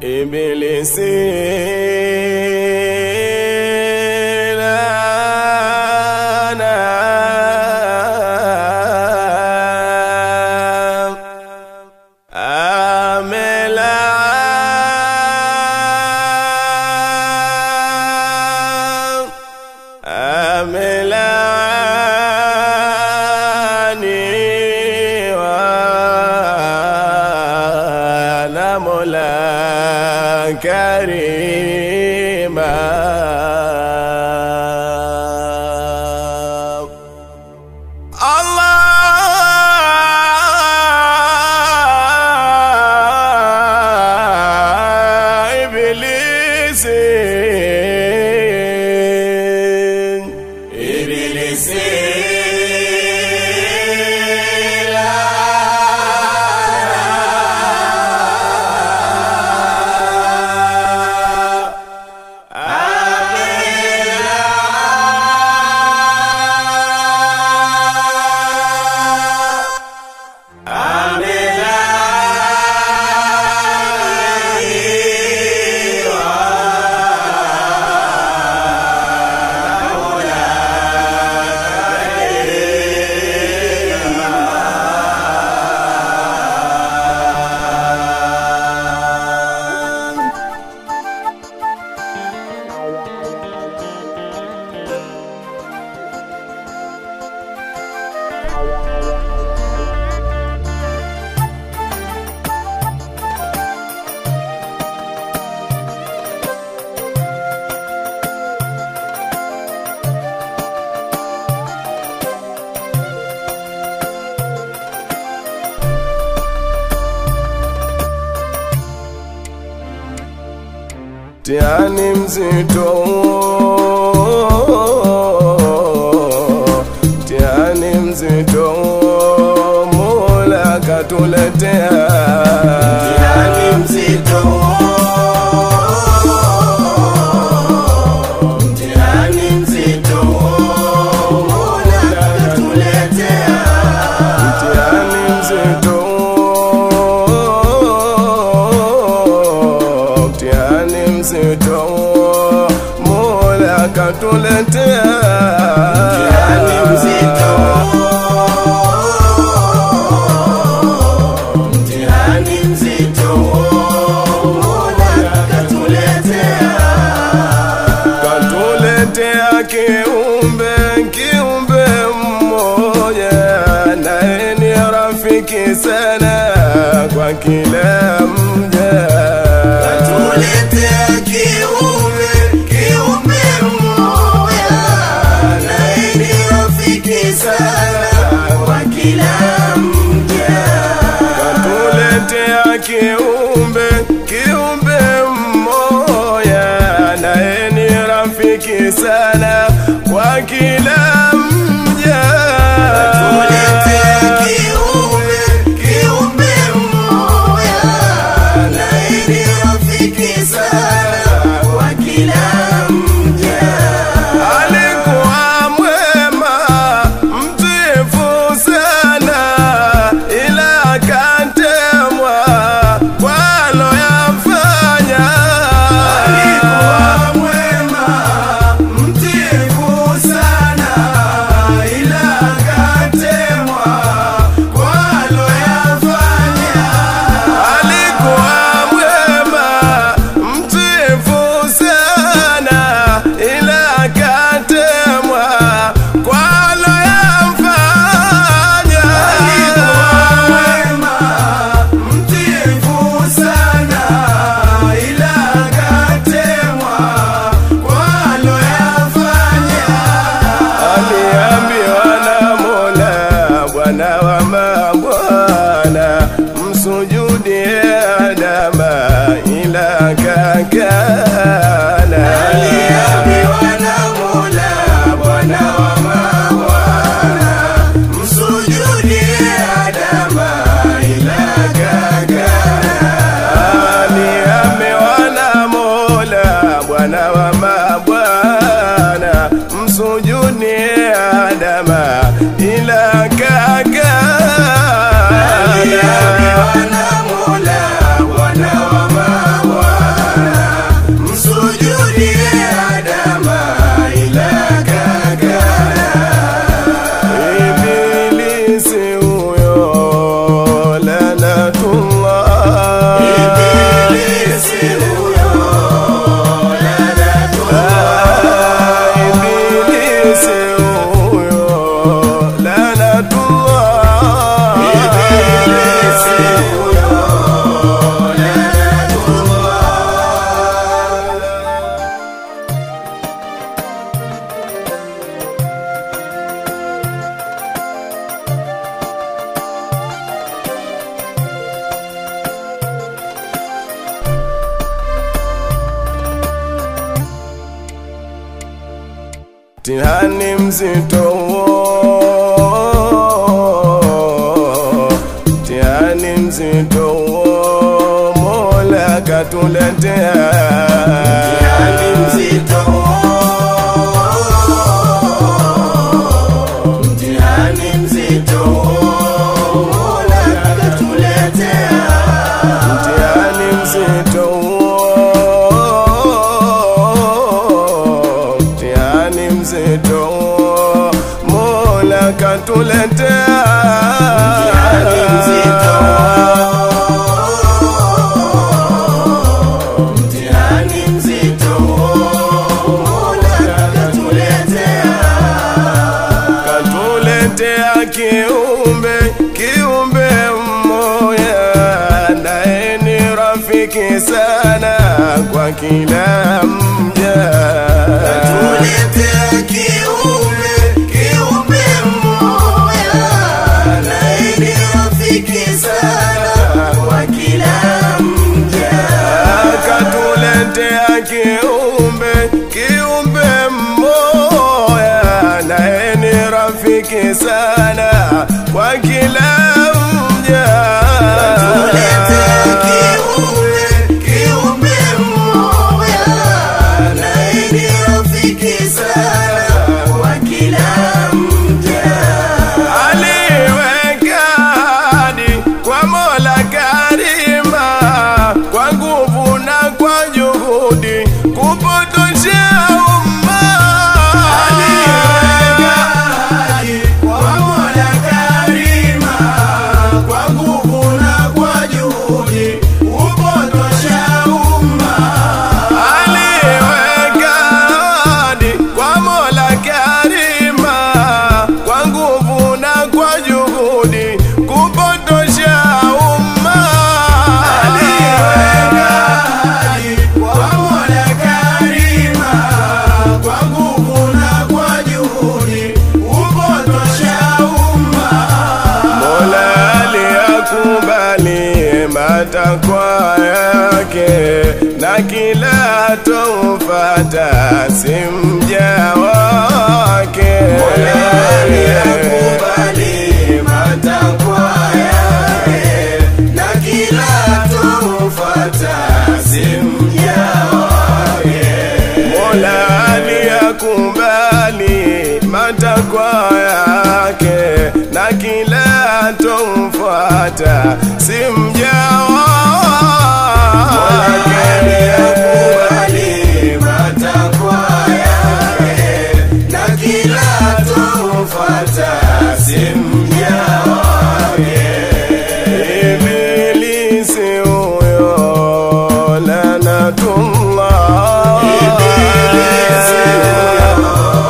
Ibilisi laana amela amelaaniwa na Mola Karima. Allah Ibilisi Ibilisi Mtihani mzito, mtihani mzito, Mola katuletea mtihani mzito, mtihani mzito, Mola katuletea mtihani mzito, mtihani mzito, Mola katuletea mtihani mzito, mtihani mzito, Mola katuletea katuletea kiumbe kiumbe mmoja naye ni rafiki sana kwa kila mja katuletea kiumbe kiumbe mmoja naye ni rafiki sana kwa kila mja katuletea kiumbe kiumbe mmoja naye ni rafiki sana kwa kila mja katuletea kiumbe kiumbe mmoja naye ni rafiki sana kwa kila mja alikuwa mwema mtiifu sana ila akatemwa kwa aloyafanya alikuwa mwema mtiifu sana ila akatemwa kwa aloyafanya alikuwa mwema mtiifu sana ila akatemwa kwa aloyafanya alikuwa mwema mtiifu sana ila akatemwa kwa aloyafanya aliambiwa na Mola Bwana wa mabwana msujudie Adama ila kakana aliambiwa na Mola Bwana wa mabwana msujudie Adama ila kakana aliambiwa na Mola Bwana wa mabwana msujudie Adama ila kakana aliambiwa na Mola Bwana wa mabwana mtihani mzito huo, mtihani mzito huo, Mola katuletea Mtihani mzito Mtihani mzito Mola katuletea mtihani mzito huo, mtihani mzito huo, Mola katuletea Mtihani mzito Mtihani mzito Mola katuletea katuletea kiumbe kiumbe mmoja naye ni rafiki sana kwa kila mja Tuletea kiumbe, kiumbe mmoja, naye ni rafiki sana kwa kila mja. akatuletea kiumbe kiumbe mmoja naye ni rafiki sana kwa kila mja Tuletea kiumbe, kiumbe mmoja, naye ni rafiki sana kwa kila mja. aliweka hadi kwa Mola Karima kwa nguvu na kwa juhudi kupotosha umma. Aliweka hadi kwa Mola Karima, kwa nguvu na kwa juhudi kupotosha umma. Aliweka hadi kwa Mola Karima kwa nguvu na kwa juhudi kupotosha umma. Aliweka hadi kwa Mola Karima, kwa nguvu na kwa juhudi kupotosha umma. Mola aliyakubali matakwa yake na kila tomfata si mja wake. Aliyakubali matakwa yake, na kila tomfuata si mja wake. Mola aliyakubali matakwa yake na kila tomfata si mja wake. Aliyakubali matakwa yake, na kila tomfuata si mja wake. Ibilisi huyo lanatullah Ibilisi huyo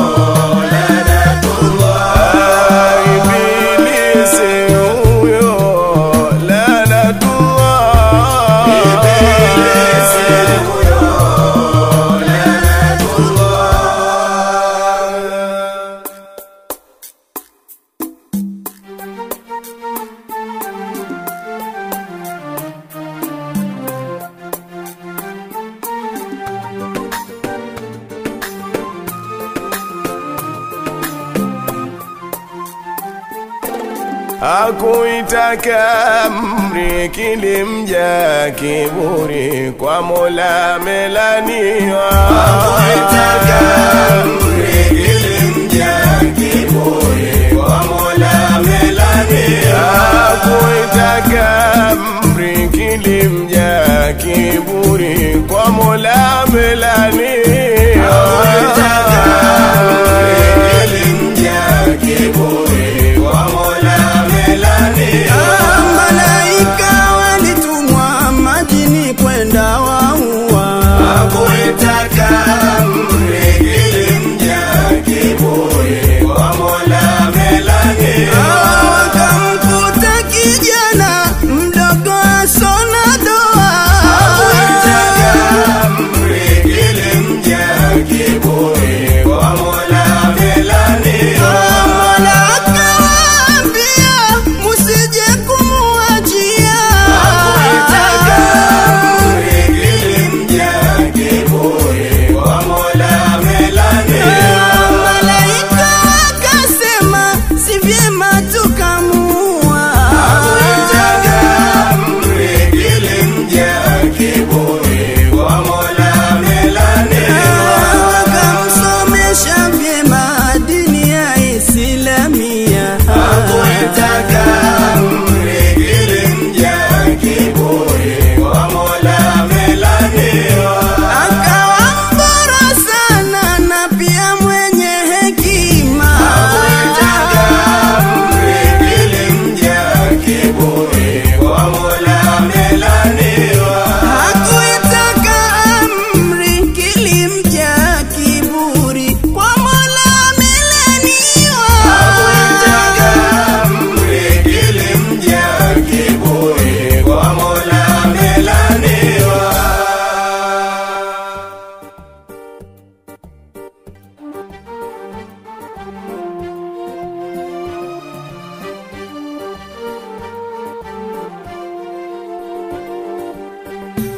Ah, Ibilisi huyo lanatullah Hakuitaka amri kilimja kiburi kwa Mola melaniwa Hakuitaka amri kilimja kiburi kwa Mola melaniwa Hakuitaka amri kilimja kiburi kwa Mola melaniwa Hakuitaka amri kilimja kiburi kwa Mola melaniwa Malaika walitumwa majini kwenda waua, Hakuitaka amri kilimja kiburi kwa Mola melaniwa wakamkuta kijana mdogo asona doa, Hakuitaka amri kilimja kiburi kwa Mola melaniwa Mola akawaambia musije kumuachia, Hakuitaka amri kilimja kiburi kwa Mola melaniwa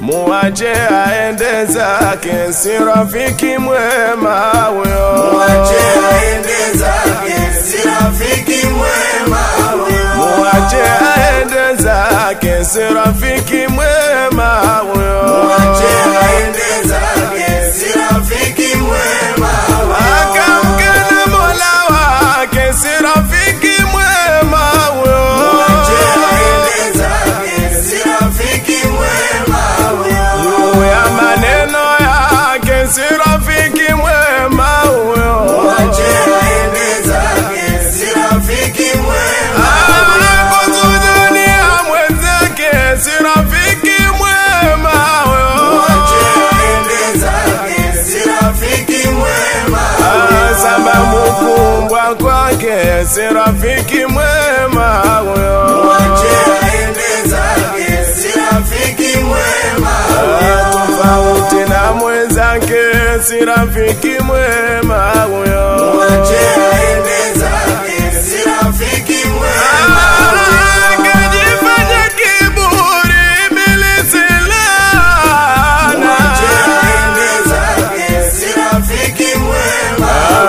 muache aende zake, si rafiki mwema huyo. Mwache aende zake, si rafiki mwema huyo. Muache aende zake, si rafiki mwema huyo. Mwache aende zake, si rafiki mwema huyo. Akamkana Mola wake, si rafiki mwema huyo. Mwache aende zake, si rafiki mwema huyo. Juu ya maneno yake, si rafiki mwema huyo. Mwache aende zake, si rafiki mwema Anakusujudia mwenzake, si rafiki mwema huyo. Mwache aende zake, si rafiki mwema sababu kumbwa kwake si rafiki mwema huyo. Mwache aende zake, si rafiki mwema Tofauti na mwenzake si rafiki mwema huyo. Mwache aende zake, si rafiki mwema Akajifanya kiburi ibilisi laana. Mwache aende zake, si rafiki mwema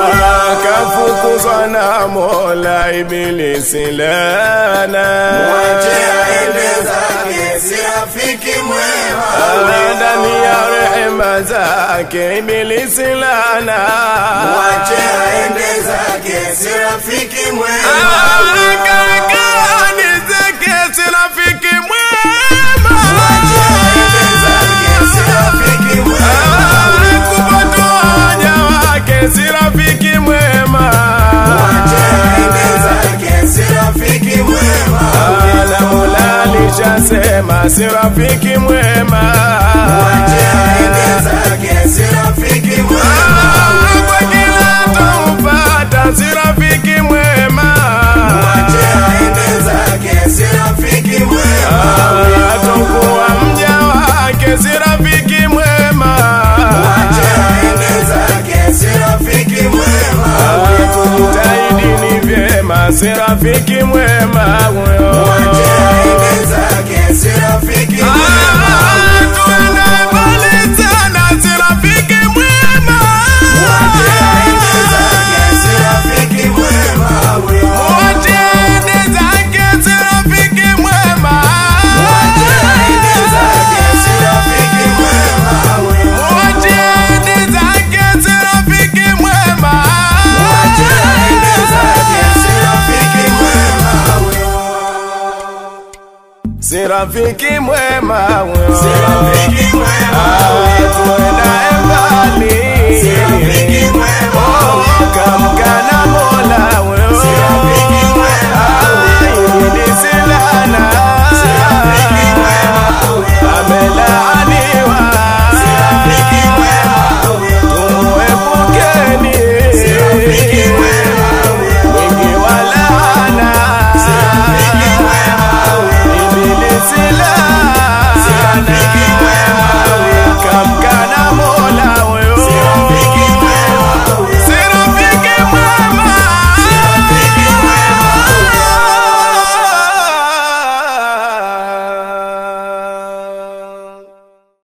Akafukuzwa na Mola ibilisi laana. Mwache aende zake, si rafiki mwema ndani ya rehema zake ibilisi lana Mwache aende zake, si rafiki mwema kakani zake si rafiki mwema Aende zake, si rafiki mwema kupotoanya wake si rafiki mwema Mwache aende zake, si rafiki mwema na Mola alishasema si rafiki mwema Mwache aende zake, si rafiki mwema kwa kila tampata si rafiki mwema Mwache aende zake, si rafiki mwema atakuwa mja wake si rafiki mwema Mwache aende zake, si rafiki mwema kujitahidi ni vyema si rafiki mwema huyo Mwache aende zake, si rafiki mwema tuende mbali sana si rafiki mwema Mwache aende zake, si rafiki mwema Mwache aende zake si rafiki mwema Mwache aende zake, si rafiki mwema Mwache aende zake si rafiki mwema Mwache aende zake, si rafiki mwema si rafiki mwema huyo Si rafiki mwema tuendae mbali Si rafiki